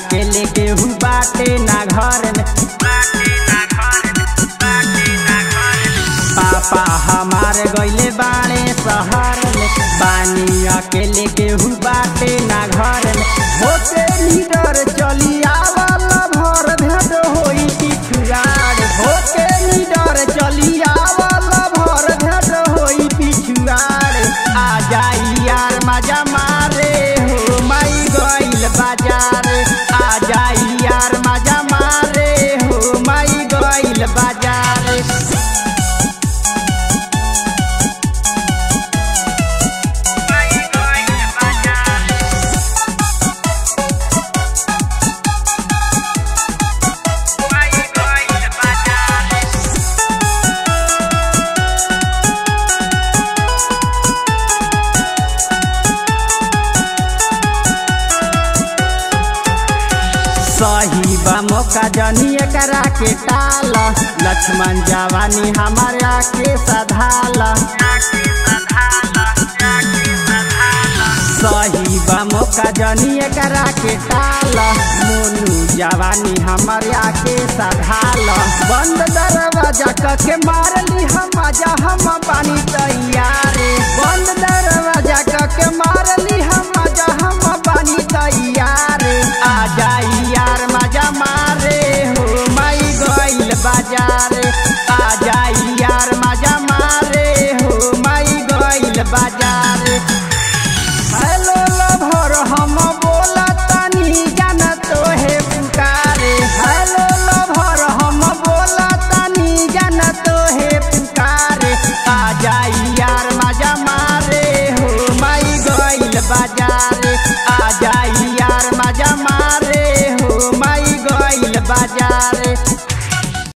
अकेले केहू बाटे ना घर में पापा हमार गइले बाड़े शहर में बानी अकेले केहू बाटे ना घर में होते लीडर चली आवल भर भेद होई पिछुआर होते लीडर चली आवल भर भेद होई पिछुआर आ जाई यार मजा मारे हो माई गइल बाजार आ जाई यार मजा मारे हो माई गइल बाजार सही बा मौका जनी एकरा के टाल लक्ष्मण जवानी हमारा के सधाल सही बा मौका जनी एकरा के टाल मोनू जवानी हमारा के सधाल बंद दरवाजा क के मारली हम आजा हम पानी तैयार बंद दरवाजा क के मारली हम आजा हम पानी तैयार आ जाई यार मजा मारे हो माई गइल बाजार आ जाई यार मजा मारे हो माई गइल बाजार हेलो लभर हम बोला तनी जान तोहे पुकारे हेलो लभर हम बोला तनी जान तोहे पुकारे आ जाई यार मजा मारे हो माई गइल बाजार